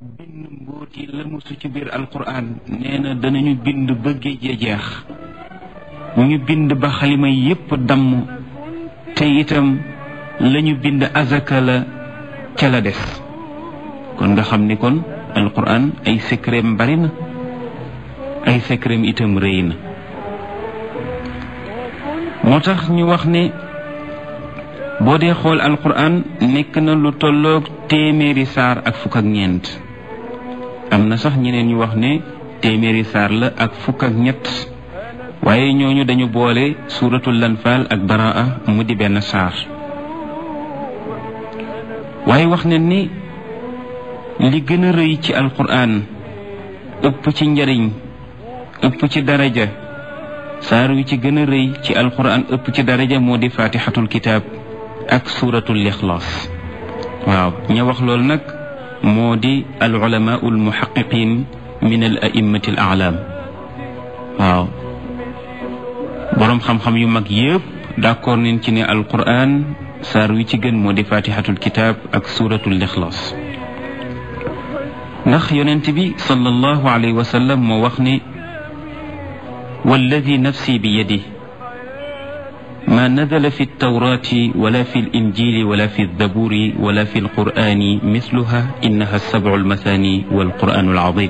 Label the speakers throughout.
Speaker 1: bind mbóot yi la musu ci biir alquran nee na danañu bind ba géej ya jeex ñu bind ba xalima yépp damm te itam lañu bind azaka la ca la des kon nga xam ni kon alquran ay secret bari na ay secret itam rëy na moo tax ñu wax ne boo dee xool alquran nekk na lu tolloog téeméeri saar ak fukk ak ñeent am na sax ñeneen ñu wax ne téeméeri saar la ak fukk ak ñett waaye ñooñu dañu boole suuratul lanfaal ak baraa mu di benn saar waaye wax ne ni li gën a rëy ci alquran ëpp ci njariñ ëpp ci daraja saar wi ci gën a rëy ci alquran ëpp ci daraja moo di fatihatul kitaab ak suuratul ixlaas waaw ña wax loolu nag moo di al ulama al muhaqiqin min al a'immati al a'lam waaw boroom xam-xam yu mag yëpp d'accord nañ ci ne alquran saar wi ci gën moo di fatihatul kitaab ak suuratul ixlaas ndax yonent bi sallallahu alayhi wa sallam moo wax ne walladi nafsi bi yadi ما نزل في التوراة ولا في الإنجيل ولا في الزبور ولا في القرآن مثلها إنها السبع المثاني والقرآن العظيم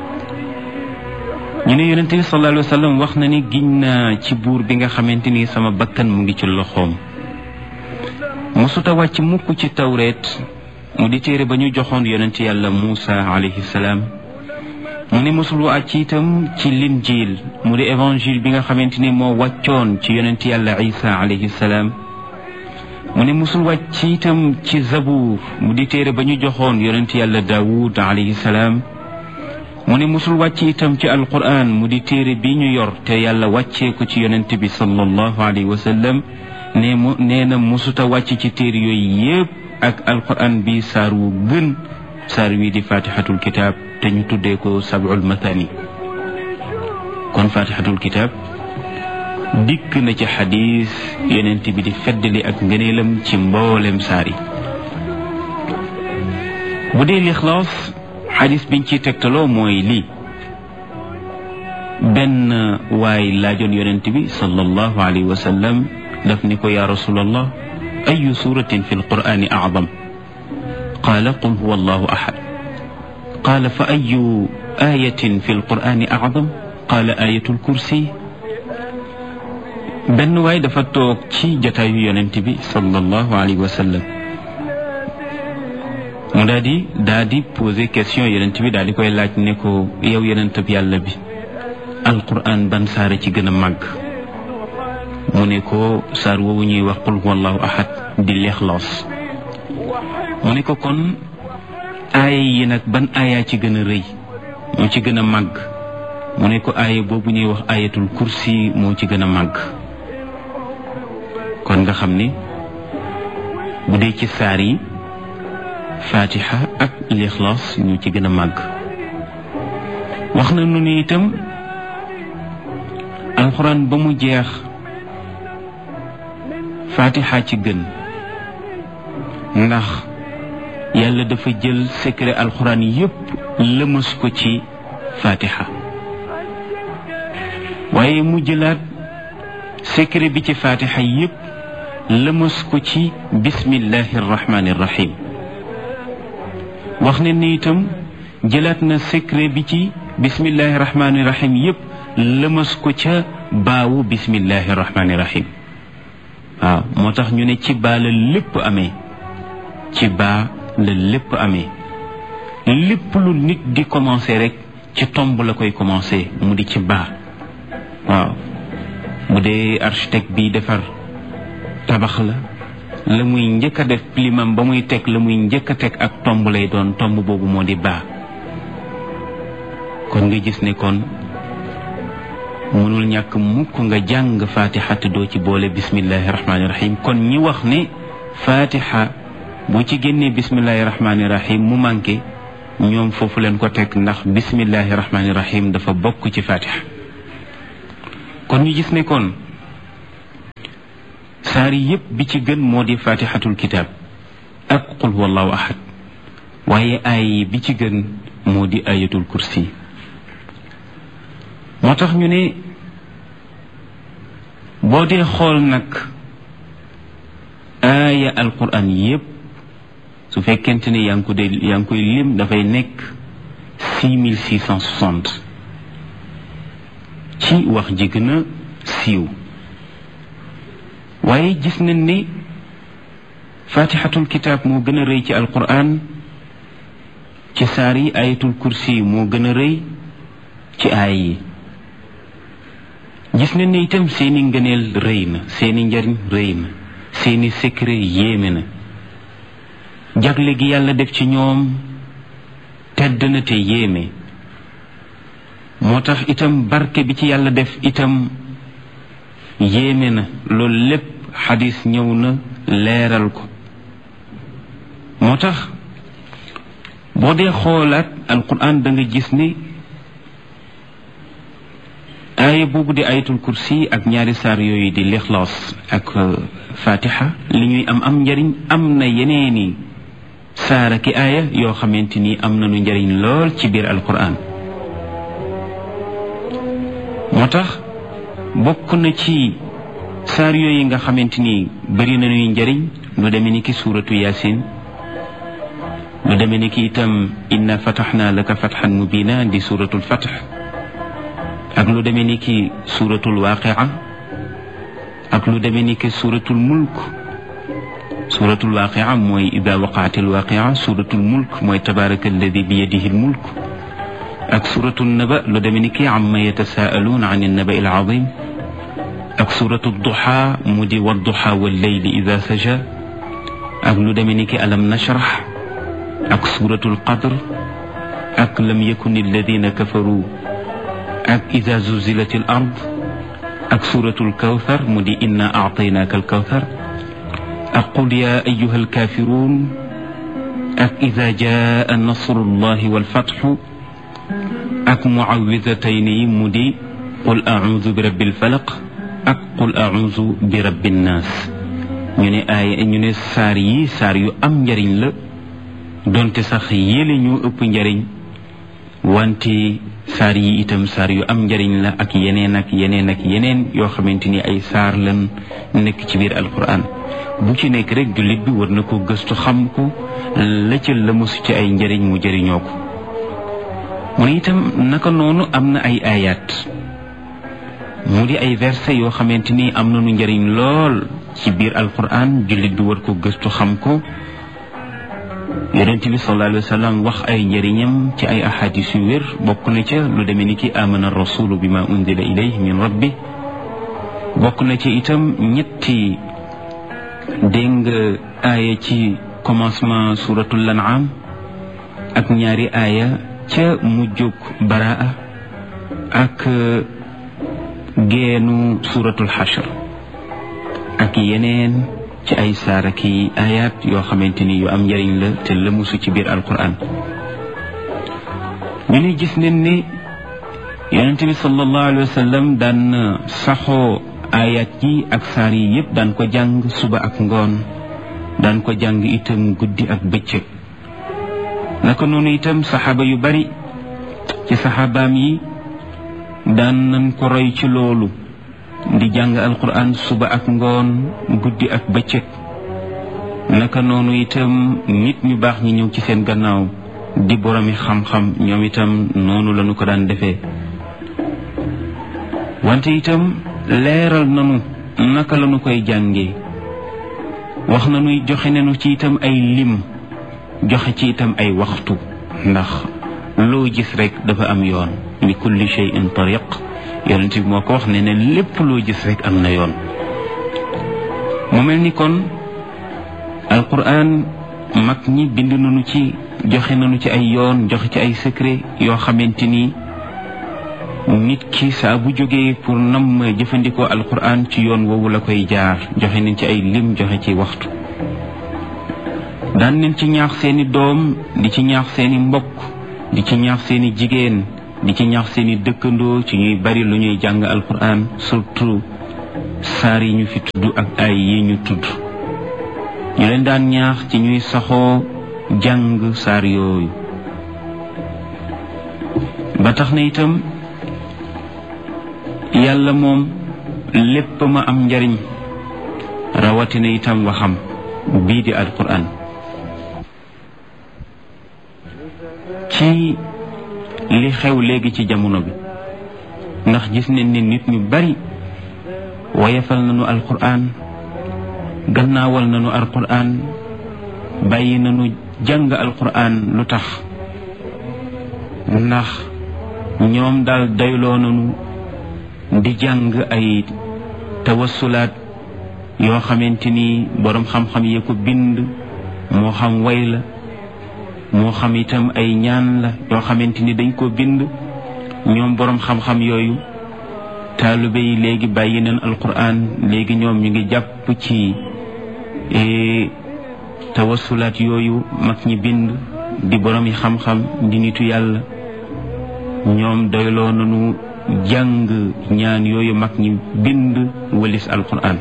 Speaker 1: ñu ne yonente bi sallallahu alayhi wa sallam wax na ni giñ naa ci buur bi nga xamante ni sama bakkan mu ngi ci loxoom mosuta wàcc mukk ci tawreet mu di téere ba ñu joxoon yonente yàlla Muusa alayhi salaam mu ne mosul wàcc itam ci linjiil mu di évangile bi nga xamante ni moo wàccoon ci yonent yàlla isa alayhi salaam mu ne mosul wàcc itam ci zabuur mu di téere ba ñu joxoon yonent yàlla daawud alayhi salaam mu ne mosul wàcc itam ci alquran mu di téere bi ñu yor te yàlla wàccee ko ci yonent bi sallallahu alayhi wa sallam ne mu nee na mosuta wàcc ci téere yooyu yépp ak alquran bi saar wu gën saar wi di fatihatul kitab te ñu tuddee ko sab'ul mathani kon fatihatul kitab dikk na ci xadis yonent bi di feddali ak ngëneelam ci mboolem saar yi bu dee lixlaas xadis biñ ciy tegtaloo mooy lii benn waay laajoon yonent bi sallallahu alayhi wa sallam daf ni ko yaa rasulallah ayu suratin fi alqur'ani acdam qaala qul huwa allahu ahad qaala fa ayu ayatin fi alqur'ani acdam qaala ayatul kursi benn waay dafa toog ci jataayu yonent bi sallallahu alayhi wa sallam mu daal di daal di posé question yonent bi daal di koy laaj ne ko yow yonent bi yàlla bi alqur'an ban saara ci gën a màgg mu ne ko saar woowu ñuy wax qul huwa allahu ahad di lixlaas mu ne ko kon aaya yi nag ban aaya ci gën a rëy moo ci gën a màgg mu ne ko aaya boobu ñuy wax ayatul kursi moo ci gën a màgg kon nga xam ni bu dee ci saar yi fatiha ak lixlaas ñoo ci gën a màgg wax na nu ni itam alxuraan ba mu jeex fatiha ci gën ndax yàlla dafa jël secret alxuraan yépp lëmas ko ci fatiha waaye mu jëlaat secret bi ci fatiha yépp lëmas ko ci bismillahi irrahmani irrahim wax ne ni itam jëlaat na secret bi ci bismillahi irrahmani irrahim yépp lëmas ko ca baawu bismillahi irrahmani irrahim waaw moo tax ñu ne ci baa la lépp amee ci baa la lépp amee lépp lu nit di commencer rek ci tomb la koy commencer mu di ci baa waaw bu dee architecte bi defar tabax la la muy njëkk a def plimam ba muy teg la muy njëkk a teg ak tomb lay doon tomb boobu moo di baa kon nga gis ne kon mënul ñàkk mukk nga jàng fatiha te doo ci boole bismillahi rahmaani rahim kon ñi wax ne fatiha boo ci génnee bismillahi rahmaani rahim mu manqué ñoom foofu leen ko teg ndax bismillahi rahmaani rahim dafa bokk ci fatiha kon ñu gis ne kon saar yépp bi ci gën moo di fatihatul kitab ak qul huwallahu ahad waaye ay bi ci gën moo di ayatul kursi moo tax ñu ne boo dee xool nag aaya alquran yépp su fekkente ne yaa ngi ko dee yaa ngi koy lim dafay nekk six mille six cent soixante ci wax ji gën a siiw waaye gis nañ ni fatixatul kitaab moo gën a rëy ci alquran ci saar yi ayatul kursi moo gën a rëy ci aay yi gis nañ ne itam seeni ngëneel rëy na seeni njariñ rëy na seeni secret yéeme na jagle gi yàlla def ci ñoom tedd na te yéeme moo tax itam barke bi ci yàlla def itam yéeme na loolu lépp xadis ñëw na leeral ko moo tax boo dee xoolaat alquran da nga gis ni aaya boobu di ayatul kursi ak ñaari saar yooyu di lixlaas ak fatiha li ñuy am am njariñ am na yeneeni saara ki aaya yoo xamante ni am nañu njariñ lool ci biir alquran moo tax bokk na ci saar yooyu nga xamante ni bëri nañuy njariñ lu demee ni ki suuratu yasin lu demee ni ki itam inna fataxna laka fatxan mubina di suuratul fatx ak lu demee ni ki suuratul waaqia ak lu demee ni ki suuratul mulk suuratul waaqia mooy ida waqaatil waaqia suuratul mulk mooy tabaraka alladi bi yadihi lmulk ak suuratul naba lu demee ni ki amma yatasaaluun an annaba il azim ak suuratul duxa mu di wadduxa walleyli ida saja ak lu demee ni ki alam nashrah ak suuratul qadr ak lam yakun alladina kafaru ak ida zuzilat al ard ak suuratul kawthar mu di inna aataynaaka al kawthar ak qul ya ayuha alkafirun ak ida jaa nasrullahi walfatxu ak muawidatayni mu di qul audu bi rabbil falaq ak qul audu bi rabbin naas ñu ne aaya ñu ne saar yi saar yu am njariñ la donte sax yéle ñu ëpp njariñ wante saar yi itam saar yu am njariñ la ak yeneen ak yeneen ak yeneen yoo xamante ni ay saar lan nekk ci biir alquran bu ci nekk rek jullit bi war na ko gëstu xam ko la ca la mosu ci ay njariñ mu jëriñoo ko mu ne itam naka noonu am na ay ayat mu di ay verset yoo xamante ni am nañu njariñ lool ci biir alquran jullit bi war ko gëstu xam ko yonent bi sallallahu alayhi wa sallam wax ay njëriñam ci ay ahadis yu wér bokk na ca lu demee ni ki amana rasulu bi ma unzila ilayhi min rabbi bokk na ci itam ñetti dégg nga aaya ci commencement suratul an'am ak ñaari aaya ca mujjug baraa ak geenu suratul xashr ak yeneen ci ay saara ki ayat yoo xamante ni yu am njëriñ la te lëmusu ci biir alquran ñu ne gis nañ ne yonente bi sallallahu alayhi wa sallam daan saxoo ayat yi ak saar yi yépp daan ko jàng suba ak ngoon daan ko jàng itam guddi ak bëccëg naka noonu itam saxaaba yu bari ci saxaabaam yi daan nañ ko roy ci loolu di jàng alquran suba ak ngoon guddi ak bëccëg naka noonu itam nit ñu baax ñi ñëw ci seen gannaaw di boromi xam-xam ñoom itam noonu lañu ko daan defee wante itam leeral nanu naka lañu koy jàngee wax nañuy joxe nañu ci itam ay lim joxe ci itam ay waxtu ndax loo gis rek dafa am yoon li kulli shay'in tariq yonent bi moo ko wax ne ne lépp loo gis rek am na yoon mu mel ni kon alquran mag ñi bind nañu ci joxe nañu ci ay yoon joxe ci ay secret yoo xamante ni nit ki saa bu jógee pour nam jëfandikoo alquran ci yoon woowu la koy jaar joxe nañ ci ay lim joxe ci waxtu daan nañ ci ñaax seeni doom di ci ñaax seeni mbokk di ci ñaax seeni jigéen di ci ñaax seeni dëkkandoo ci ñuy bari lu ñuy jàng alquran surtout saar yi ñu fi tudd ak ay yi ñu tudd ñu leen daan ñaax ci ñuy saxoo jàng saar yooyu ba tax na itam yàlla moom lépp ma am njariñ rawatina itam waxam bii di alquran ci li xew léegi ci jamono bi ndax gis nañ ne nit ñu bari woyefal nañu alquran gannaawal nañu alquran bàyyi nañu jàng alquran lu tax ndax ñoom daal dayloo nañu di jàng ay tawassulaat yoo xamante ni boroom xam-xam yee ko bind moo xam way la moo xam itam ay ñaan la yoo xamante ni dañ ko bind ñoom boroom xam-xam yooyu taalibe yi léegi bàyyi nañ alquran léegi ñoom ñu ngi jàpp ci tawassulaat yooyu mag ñi bind di boroom yi xam-xam di nitu yàlla ñoom doyloo nañu jàng ñaan yooyu mag ñi bind walis alquran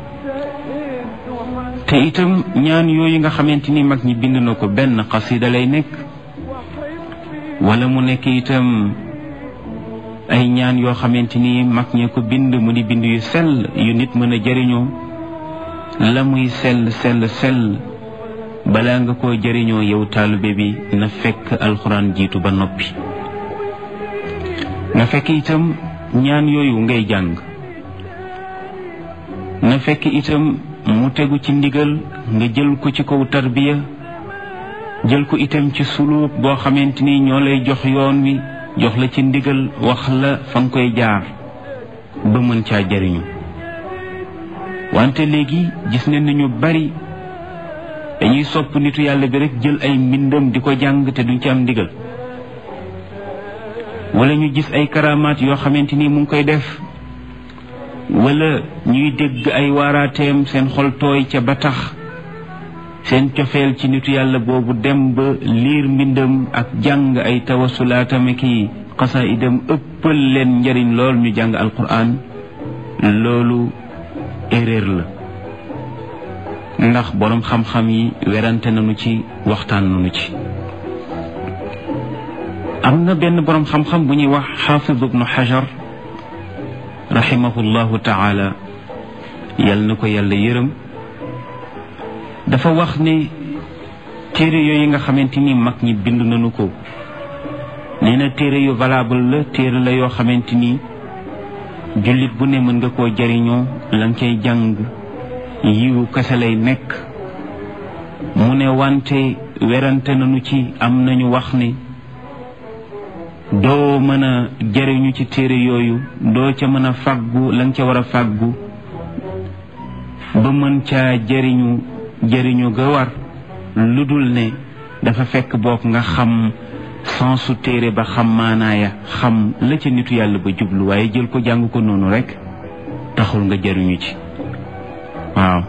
Speaker 1: te itam ñaan yooyu nga xamante ni mag ñi bind na ko benn xasida lay nekk wala mu nekk itam ay ñaan yoo xamante ni mag ñee ko bind mu di bind yu sell yu nit mën a jëriñoo la muy sell sell sell balaa nga koo jëriñoo yow taalibe bi na fekk alxuraan jiitu ba noppi na fekk itam ñaan yooyu ngay jàng na fekk itam mu tegu ci ndigal nga jël ko ci kaw tarbiya jël ko itam ci suluub boo xamante ni ñoo lay jox yoon wi jox la ci ndigal wax la fa nga koy jaar ba mën caa jariñu wante léegi gis nañ ni ñu bari dañuy sopp nitu yàlla bi rek jël ay mbindam di ko jàng te duñ ci am ndigal wala ñu gis ay karamaat yoo xamante ni mu ngi koy def wala ñuy dégg ay waaraateem seen xol tooy ca ba tax seen cofeel ci nitu yàlla boobu dem ba liir mbindam ak jàng ay tawasulaatame ki xasaidam ëppal leen njariñ lool ñu jàng alquran loolu erreur la ndax boroom xam-xam yi werante nañu ci waxtaan nañu ci am na benn boroom xam-xam bu ñuy wax xaafid ibnu xajar rahimahullahu taala yal na ko yàlla yërëm dafa wax ne téere yooyu nga xamante ni mag ñi bind nañu ko nee na téere yu valable la téere la yoo xamante ni jullit bu ne mën nga koo jariñoo la nga koy jàng yiwu kese lay nekk mu ne wante werante nañu ci am nañu wax ne doo mën a jariñu ci téere yooyu doo ca mën a fàggu la nga ca war a fàggu ba mën caa jariñu jariñu ga war lu dul ne dafa fekk boog nga xam sensu téere ba xam maanaaya xam la ca nitu yàlla ba jublu waaye jël ko jàng ko noonu rek taxul nga jariñu ci waaw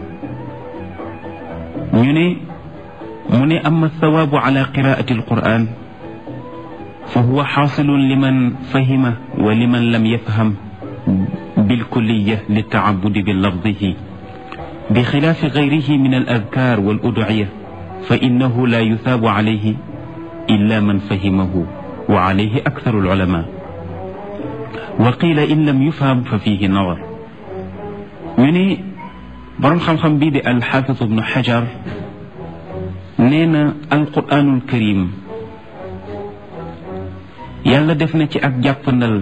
Speaker 1: ñu ne mu ne ama thawaabu ala qiraati alquran fa huwa xaasilun liman fahima wa liman lam yafham bilkulliya litaabudi bi lafdihi بخلاف غيره من الأذكار والأدعية فإنه لا يثاب عليه إلا من فهمه وعليه أكثر العلماء وقيل إن لم يفهم ففيه نظر من برم خم خم بيد الحافظ ابن حجر نينا القرآن الكريم yàlla def na ci ak jàppandal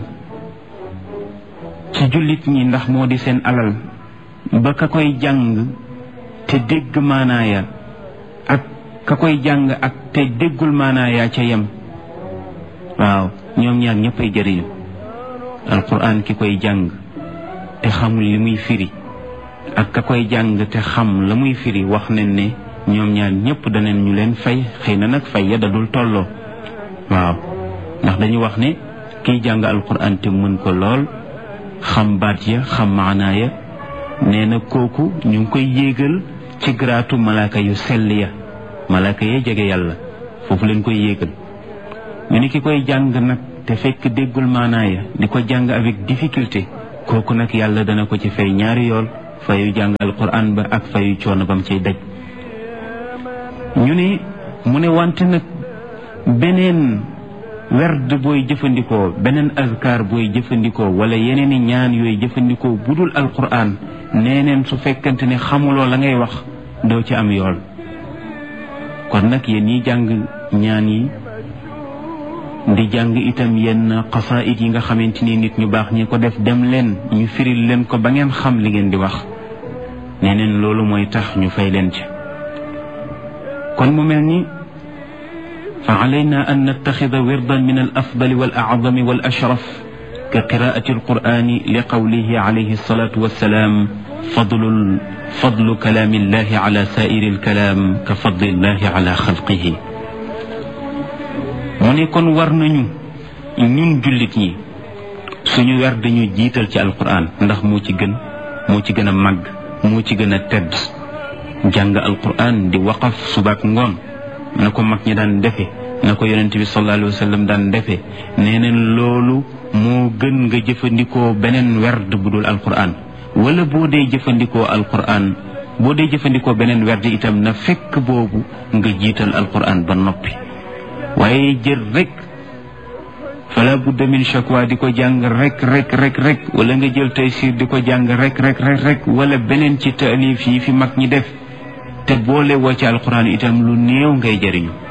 Speaker 1: ci jullit ñi ndax moo di seen alal ba ka koy jàng te dégg maanaaya ak ka koy jàng ak te déggul maanaaya ca yem waaw ñoom ñaar ñëppay jëriñu alquran ki koy jàng te xamul li muy firi ak ka koy jàng te xam la muy firi wax nañ ne ñoom ñaar ñëpp daneen ñu leen fay xëy na nag fay ya dadul tolloo waaw ndax dañu wax ne kiy jàng alquran te mën ko lool xam baat ya xam maanaaya nee na kooku ñu ngi koy yéegal ci garaatu malaaka yu sell ya malaaka ya jege yàlla foofu leen koy yéegal ñu ni ki koy jàng nag te fekk déggul maanaaya di ko jàng avec difficulté kooku nag yàlla dana ko ci fay ñaari yool fayu jàng alquran ba ak fayu coono bam ciy daj ñu ne mu ne wante nag beneen werd booy jëfandikoo beneen azkar booy jëfandikoo wala yeneeni ñaan yooyu jëfandikoo budul alquran neeneen su fekkante ne xamuloo la ngay wax doo ci am yool kon nag yéen ñi jàng ñaan yi di jàng itam yenn xasaayid yi nga xamante ni nit ñu baax ñi ko def dem leen ñu firil leen ko ba ngeen xam li ngeen di wax neneen loolu mooy tax ñu fay leen ci kon mu mel ni fa alayna an nattaxida wirdan min al afdali wal acdami wal ashraf ka qiraati alqurani li qawlihi alayhi alsalatu wassalaam fadlul fadlu kalaami illahi ala saairi alkalaam ka fadli illahi ala xalqihi mu ne kon war nañu ñun jullit ñi suñu wer dañu jiital ci alquran ndax moo ci gën moo ci gën a màgg moo ci gën a tedd jàng alquran di waqaf subaak ngoon na ko mag ñi daan defe na ko yonent bi sallallahu alayhi wa sallam daan defe nee neen loolu moo gën nga jëfandikoo beneen werd bu dul alquran wala boo dee jëfandikoo alquran boo dee jëfandikoo beneen werd itam na fekk boobu nga jiital alquran ba noppi waaye jël rek fala budda min shakwa di ko jàng rek rek rek rek wala nga jël taysir di ko jàng rek rek rek rek wala beneen ci taalif yi fi mag ñi def te boole woo ci alquran itam lu néew ngay jëriñu